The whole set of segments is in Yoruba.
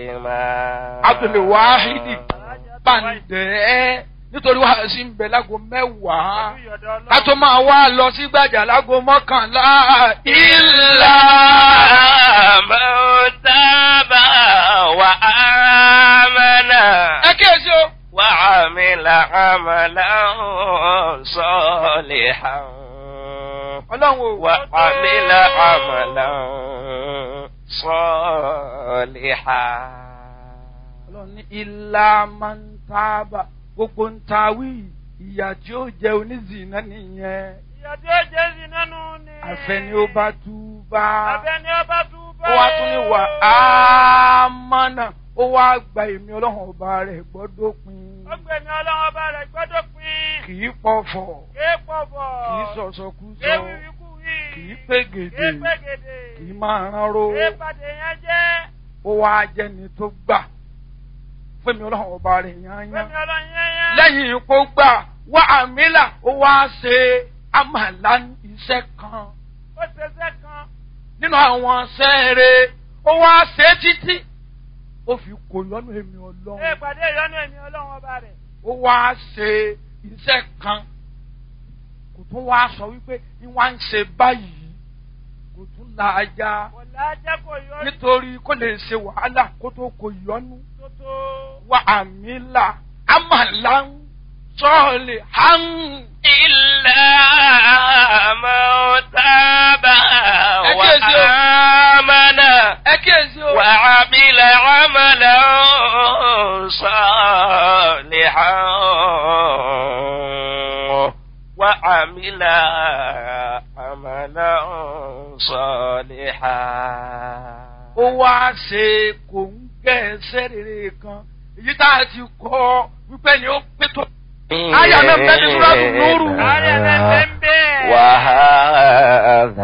abdulwahidi bàǹdẹ́ nítorí wàá sí ń bẹ lágo mẹ́wàá ká tó máa wá lọ sí gbàjà lágo mọ́kànlá إلا من تاب وآمن ẹ kíyèsí o. وعمل عملا صالحا ọlọ́run o. وعمل عملا صالحا ọlọ́run ní ilá máa ń tábà gbogbo ń tawí ìyà tí ó jẹ onízìnnà nìyẹn ìyá tí ó jẹ́ sí nánú ni. àfẹni ó bá tú bá àfẹ́ni ó bá tú bá. ó wá tún ní wà á mọ́nà ó wá gba èmi ọlọ́run ọba rẹ̀ gbọ́dọ̀ pin ó gbẹ̀mí ọlọ́run ọba rẹ̀ gbọ́dọ̀ pín. kì í pọ̀fọ̀ ké pọ̀fọ̀. kì í sọ̀sọ̀kúsọ ké wíwíkú wí. kì í pégede ké pégede. kì í máa ránró ké pàdé yẹn jẹ́. ó wá jẹni tó gbà fún èmi ọlọ́run ọba rẹ̀ yányán gbẹ̀mí ọlọ́run yẹn yẹn. lẹ́yìn ipò gbà wá àmìlà ó wá ṣe àmàlà iṣẹ́ kan ó ṣẹṣẹ́ kan. nínú àwọn sẹ́ẹ̀rẹ̀ ó wá ṣe títí ó fi kò lọ́nà èmi ké ọlọ́run pàdé ìyọnu ẹ̀mí ọlọ́run ọba rẹ̀. ó wá ṣe iṣẹ́ kan kò tún wá sọ wípé ní wá ń ṣe báyìí kò tún la ajá kò lájẹ́ kò yọ nítorí kó lè ṣe wàhálà kó tó kò yọnu tó tó. wá àmìlà àmàlà ń sọ̀ọ̀lì hàn. إلا من تاب أكيد. وآمن ẹ kíyèsí o. وعمل عملا صالحا وعمل عملا صالحا ó wá ṣe kò ń gẹ́ ẹsẹ̀ rere kan èyí tá a ti kọ́ wípé ni ó pé tó. Aya náà bẹ́ẹ̀ ni Súrátù Núrù. Aya náà bẹ́ẹ̀ ń bẹ́ẹ̀. وهذا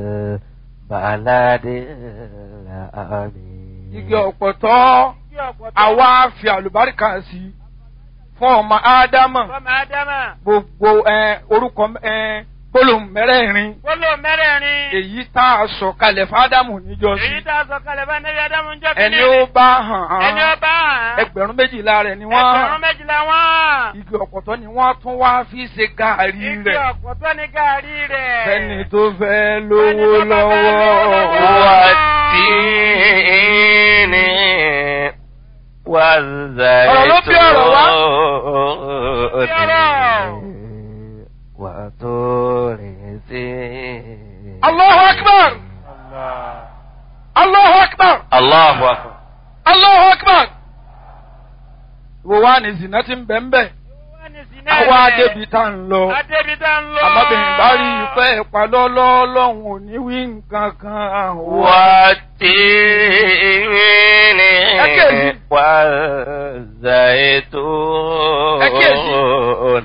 البلد الأمين igi ọ̀pọ̀tọ́ Kí ọ̀pọ̀tọ́. àwa fi àlùbáríkà sí i fún ọmọ ádámà Fọ́mọ Ádámà. gbogbo ẹ, orúkọ ẹ, gbólóhùn mẹ́rẹ̀ẹ̀rin Gbólò mẹ́rẹ̀ẹ̀rin. èyí tá a sọ kalẹ̀ fádámù níjọ́sí Èyí tá a sọ kalẹ̀ bá Nẹ́bí Ádámù ń jọ́ ẹni ó bá hàn Ẹni ó án bá hàn. ẹgbẹ̀rún méjìlá rẹ̀ ni Ẹgbẹ̀rún wọ́n méjìlá wọ́n. igi ọ̀pọ̀tọ́ ni wọ́n tún wá fi ṣe gàárì Igi rẹ̀ ọ̀pọ̀tọ́ ní gàrí rẹ̀. fẹ́ni tó fẹ́ lówó Fẹ́ni tó bá fẹ́ lówó lọ́wọ́. lọ́wọ́. والتين والزيتون وطور سينين Allahu akbar! Allahu akbar! الله أكبر Allahu akbar! Wo wá ní zina ti ń bẹ̀ ń bẹ̀? Wọ́n ní sí náà Àwa rẹ̀. débi tá ń lọ. Adébi tá ń lọ. Àmọ́bìnrin bá rí ìfẹ́ ìpalọ́lọ́ lọ́hùn ò ní wí nǹkan kan. والتين أكيد. والزيتون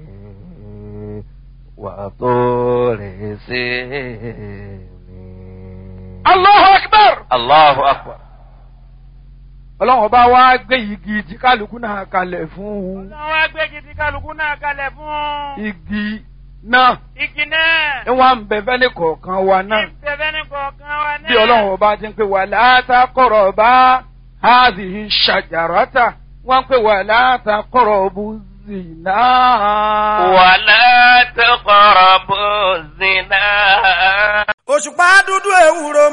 وطور سينين Allahu akbar! الله أكبر Ọlọ́run ọba wá gbé igi tí kálukú náà kalẹ̀ fún un. Ọlọ́run wá gbé gidi kálukú náà kalẹ̀ fún. Igi náà Igi náà. ni wọ́n ń bẹ fẹ́lẹ́ kọ̀ọ̀kan wa náà. Ìbẹ̀bẹ̀ ní kọ̀ọ̀kan wa náà. Bí Ọlọ́run ọba ti ń pè wà látàkọ̀rọ̀ bá hàzìhì ṣàjàràtà. Wọ́n ń pè wà látàkọ̀rọ̀ bú zìnà. ولا تقربوا الزنا òṣùpá dúdú ewúro